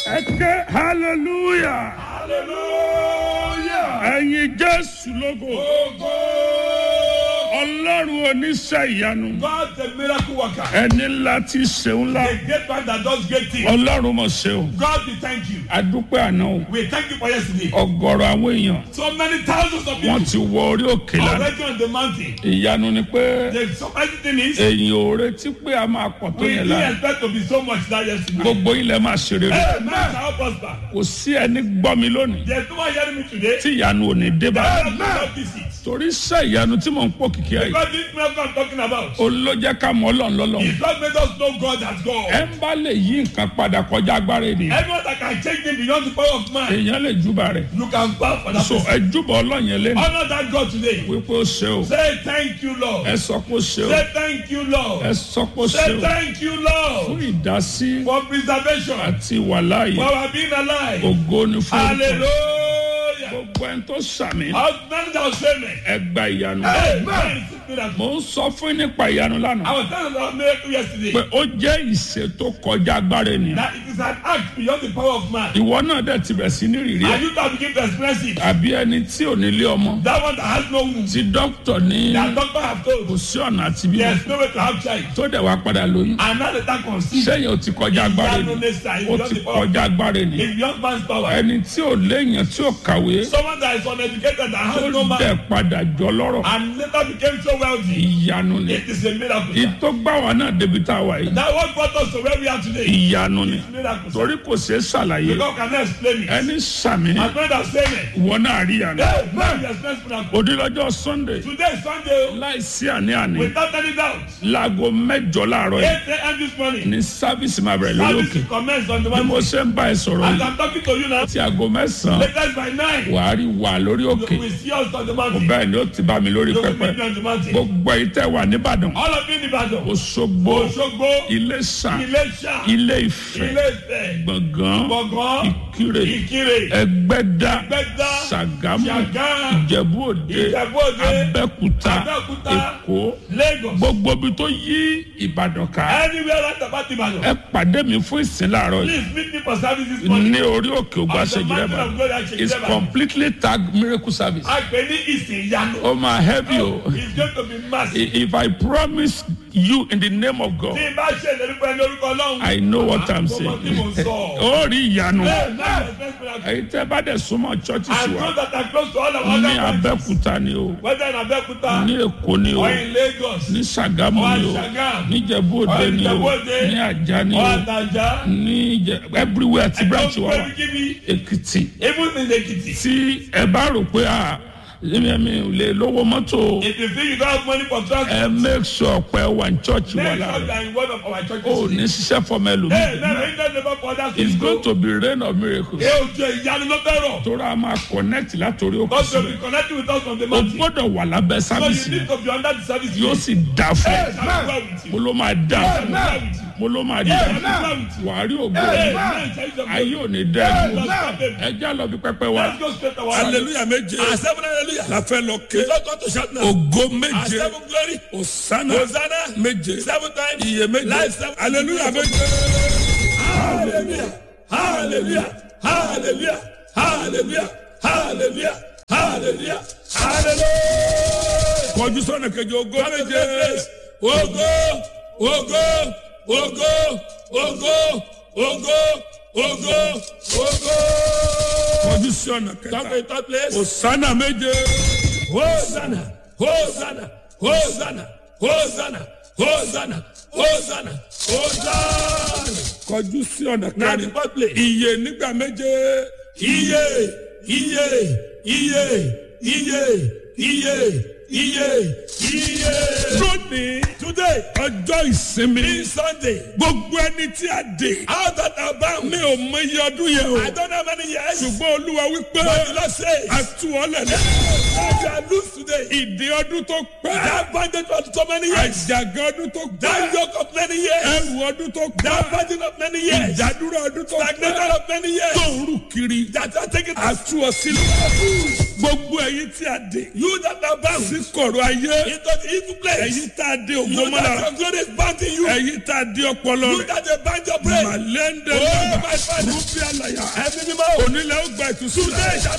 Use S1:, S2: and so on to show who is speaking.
S1: ẹ ké hallelujah
S2: hallelujah.
S1: ẹ̀yin jésù lógo
S2: Ogo.
S1: ọlọ́run oníṣẹ́ ìyanu
S2: God the miracle worker.
S1: ẹni ńlá tí ṣeun ńlá
S2: The great man that does great things.
S1: ọlọ́run mọ̀ ṣeun
S2: God we thank you.
S1: adúpẹ́ àná o
S2: We thank you for yesterday.
S1: ọgọ́rọ̀ àwọn èèyàn
S2: So many thousands of
S1: wọ́n
S2: people
S1: ti wọ orí òkè lánàá
S2: already on the mountain.
S1: ìyanu ni pé
S2: The surprising thing is
S1: èyàn ò retí pé a máa pọ̀ tó
S2: we
S1: yẹn
S2: didn't
S1: lánàá
S2: expect to be so much that yesterday.
S1: gbogbo ilẹ̀ máa ṣe rere
S2: Hey, man shall prosper.
S1: kò sí ẹni gbọ́ mi lónìí
S2: There's no one hearing me today.
S1: tí ìyanu ò ní dé bá
S2: God will not visit.
S1: torí iṣẹ́ ìyanu tí mò ń pò kìkì ẹ̀
S2: God this miracle I'm talking about.
S1: ó ló jẹ́ ká mọ̀ ọlọ́run lọ́lọ́run
S2: It's what made us know God as God.
S1: ẹ ń bá lè yí nǹkan padà kọjá agbára ènìyàn
S2: Everyone that can change him beyond the power of man,
S1: èèyàn lè júbà rẹ̀
S2: you can bow for that
S1: so
S2: person.
S1: ẹ júbà ọlọ́run yẹn lẹ́nu
S2: Honor that God today.
S1: wípé ó ṣe o
S2: Say thank you, Lord.
S1: ẹ sọ pé ó ṣe o
S2: Say thank you,
S1: ẹ
S2: Lord.
S1: sọ pé ó ṣe
S2: Say
S1: o
S2: thank you,
S1: fún
S2: Lord,
S1: ìdásí
S2: for preservation,
S1: àti ìwàláàyè
S2: for our being alive.
S1: ògo ni fún orúkọ
S2: Hallelujah.
S1: gbogbo ẹni tó sàmì
S2: How many that was amen?
S1: ẹ gba ìyanu
S2: Amen.
S1: mo ń sọ fún yín nípa ìyanu
S2: I
S1: lánàá
S2: was telling about miracle yesterday
S1: pé ó jẹ́ ìṣe tó kọjá agbára ènìyàn
S2: that it is an act beyond the power of man.
S1: ìwọ náà dẹ̀ ti bẹ̀ sí ní rìrì ẹ̀
S2: And you can begin to experience it.
S1: àbí ẹni tí ò nílé ọmọ
S2: That one that has no womb.
S1: tí dókítà ní
S2: That doctor have
S1: kò
S2: told.
S1: sí ọ̀nà àti bímọ
S2: There's no way to have child.
S1: tó dẹ̀ wá padà lóyún
S2: And now the time conceive.
S1: sẹ́yìn ó ti kọjá agbára
S2: Ìyanu
S1: ènìyàn
S2: nesta is
S1: ó
S2: beyond
S1: ti
S2: the power of
S1: kọjá agbára ènìyàn
S2: It's beyond man's power.
S1: ẹni tí ò léèyàn tí ò kàwé
S2: Someone that is uneducated that has no
S1: tó
S2: man
S1: dẹ̀ padà jọ lọ́rọ̀
S2: and later became so wealthy.
S1: ìyanu ni
S2: It is a miracle.
S1: ìtò gbà wá náà débi tá a wà yìí
S2: That what brought us to where we are today.
S1: ìyanu ni
S2: It's miracle.
S1: torí kò ṣeé ṣàlàyé
S2: God cannot explain it.
S1: ẹni sàmì
S2: My brother has said it.
S1: ìwọ náà rí ìyanu
S2: Hey, man, we experience miracle.
S1: òdìlọ́jọ́ sunday
S2: Today is Sunday.
S1: láìsí àní-àní
S2: Without any doubt.
S1: láago mẹ́jọ láàárọ̀ yìí
S2: 8 a.m. this morning.
S1: ní sáfíìsì máa bẹ̀rẹ̀ lórí
S2: Service
S1: òkè
S2: will commence on the
S1: bí mo
S2: one.
S1: ṣe ń bá ẹ sọ̀rọ̀
S2: As
S1: yìí
S2: I'm talking to you now,
S1: tí aago mẹ́sàn-án
S2: latest by 9,
S1: wàá rí wà lórí òkè
S2: we see us on the mountain.
S1: bẹ́ẹ̀ ni ó ti bá mi lórí
S2: You will
S1: pẹpẹ
S2: meet me on the mountain.
S1: gbogbo èyí tẹ́ wà nìbàdàn
S2: All of you in Ibadan.
S1: òṣogbo
S2: Òṣogbo,
S1: iléṣà
S2: Ilé-Ṣà,
S1: ilé ìfẹ́
S2: Ilé-Ifẹ̀,
S1: gbọ̀ngàn
S2: Gbọ̀ngàn,
S1: ìkirè
S2: Ìkirè,
S1: ẹgbẹ́dá
S2: Ẹgbẹ́dá,
S1: ṣàgámù
S2: Ṣàgámù,
S1: ìjẹ̀bú òde
S2: Ìjẹ̀bú-Òde,
S1: abẹ́kúta
S2: Abẹ́òkúta,
S1: èkó
S2: Lagos.
S1: gbogbo ibi tó yí ìbàdàn ká
S2: Anywhere right about Ibadan.
S1: ẹ pàdé mi fún ìsìn láàárọ̀ yìí
S2: Please meet me for service this morning.
S1: ní orí òkè ògbà
S2: On the mountain
S1: ṣèjìlẹ́bà
S2: of glory at Ṣèjìlẹ́bà.
S1: it's completely tag miracle service
S2: A pè ní ìsìn ìyanu.
S1: ó máa help you
S2: It's going to be massive.
S1: I- if I promise you in the name of God
S2: Tí n bá ṣe ìlérí pé ní orúkọ Ọlọ́run.
S1: I know what I'm
S2: Mo mọ tí mo
S1: saying
S2: sọ.
S1: ó rí ìyanu
S2: Bẹ́ẹ̀ náà the first miracle.
S1: èyí tẹ́ bá dẹ̀ súnmọ́ churches
S2: And
S1: wa
S2: those that are close to all of our
S1: ní
S2: other countries,
S1: abẹ́kúta ni o
S2: whether in Abeokuta
S1: ní èkó ni o
S2: or in Lagos
S1: ní sàgámù
S2: or
S1: ni
S2: in
S1: o
S2: Sagamu
S1: ní ìjẹ̀bú òde
S2: or in
S1: ni o
S2: Ìjẹ̀bú-Òde
S1: ní àjà ni
S2: or
S1: o
S2: Ataja.
S1: ní ìjẹ everywhere tí branch wa wà
S2: Don't give me
S1: èkìtì
S2: even in Ekiti.
S1: tí ẹ bá rò pé a èmi mi ò lè lówó mọ́tò
S2: If you think you don't have money for transport,
S1: ẹ make sure pé wà ní church wà
S2: make sure you
S1: lára
S2: are in one of our churches.
S1: ó ní ṣiṣẹ́ fọmọ
S2: Hey,
S1: ẹlòmíì
S2: never in that never for others
S1: it's
S2: to
S1: going
S2: go.
S1: to be rain of miracles
S2: Ẹ ò jẹ ìyanu ló fẹ́ rọ̀.
S1: tóra máa connect látòrí òkè
S2: God will
S1: síbẹ̀
S2: be connecting with us from the
S1: o
S2: mountain.
S1: gbọ́dọ̀ wà lábẹ́
S2: So
S1: sábìsì
S2: you need to be under the service.
S1: yóò sì dà fún
S2: Yes,
S1: ẹ
S2: I'm well with
S1: mo
S2: you.
S1: ló máa dà
S2: Yes,
S1: fún
S2: I'm
S1: ẹ
S2: well with you.
S1: mo ló máa
S2: Yes,
S1: dà
S2: I'm
S1: fún
S2: well
S1: ẹ
S2: with you.
S1: wà á rí ògbó
S2: Hey,
S1: ẹ
S2: man, tell you something.
S1: ayé ò ní dẹ́
S2: Yes,
S1: ẹ
S2: let's stop it.
S1: ẹ já lọ bí pẹpẹ wa
S2: Let's go straight to our
S1: hallelujah méje
S2: Our seven hallelujah.
S1: la fẹ́ lọ ké
S2: We don't go to shout now.
S1: ògo
S2: Our
S1: méje
S2: seven glory.
S1: osana
S2: Hosanna.
S1: méje
S2: Seven times.
S1: iye méje
S2: Life seven.
S1: hallelujah méje.
S2: Hallelujah. Hallelujah. Hallelujah. Hallelujah. Hallelujah. Hallelujah. Hallelujah.
S1: kọjú sọ́nà kejì ògo méje
S2: Ogo, ogo, ogo, ogo, ogo, ogo, ogo.
S1: kọjú sọ́nà
S2: Come
S1: kẹta
S2: to third place.
S1: osana méje
S2: Hosanna, Hosanna, Hosanna, Hosanna, Hosanna, Hosanna, Hosanna.
S1: kọjú sí ọ̀nà
S2: Now the
S1: kẹrin
S2: fourth place.
S1: iye nígbà méje
S2: Iye, iye, iye, iye, iye, iye, iye.
S1: lónìí
S2: Today,
S1: ọjọ́ ìsinmi
S2: this Sunday,
S1: gbogbo ẹni tí a dè
S2: out that are bound.
S1: mi ò mọ iye ọdún yẹn o
S2: I don't know how many years.
S1: ṣùgbọ́n olúwa wípé
S2: But the Lord says,
S1: a tú ọ lẹ̀lẹ́
S2: I shall lose today.
S1: ìdí ọdún tó pẹ́
S2: That bandage for so many years.
S1: àjàgà ọdún tó
S2: That
S1: pẹ́
S2: yoke of many years.
S1: ẹrù ọdún tó
S2: That
S1: pẹ́
S2: burden of many years.
S1: ìdádúró ọdún tó
S2: Stagnation
S1: pẹ́
S2: of many years.
S1: tó ń rù kiri
S2: That are taking
S1: a tú ọ sílẹ̀ gbogbo ẹ̀yin tí a dé
S2: You that are bound
S1: sí kọ̀rọ̀ ayé
S2: into the evil place.
S1: ẹ̀yin tá a dé
S2: You
S1: ògbó
S2: that
S1: mọ́lára
S2: your glory is bound in you.
S1: ẹ̀yin tá a dé ọpọlọ
S2: You
S1: rẹ̀
S2: that they bind your brain.
S1: màlẹ́ndẹ̀
S2: Oh,
S1: lọ́gbà
S2: my father.
S1: rúbí àlàyà
S2: Ẹ̀mí mímọ́.
S1: onílẹ̀ ó gba ìtúsílẹ̀
S2: Today shall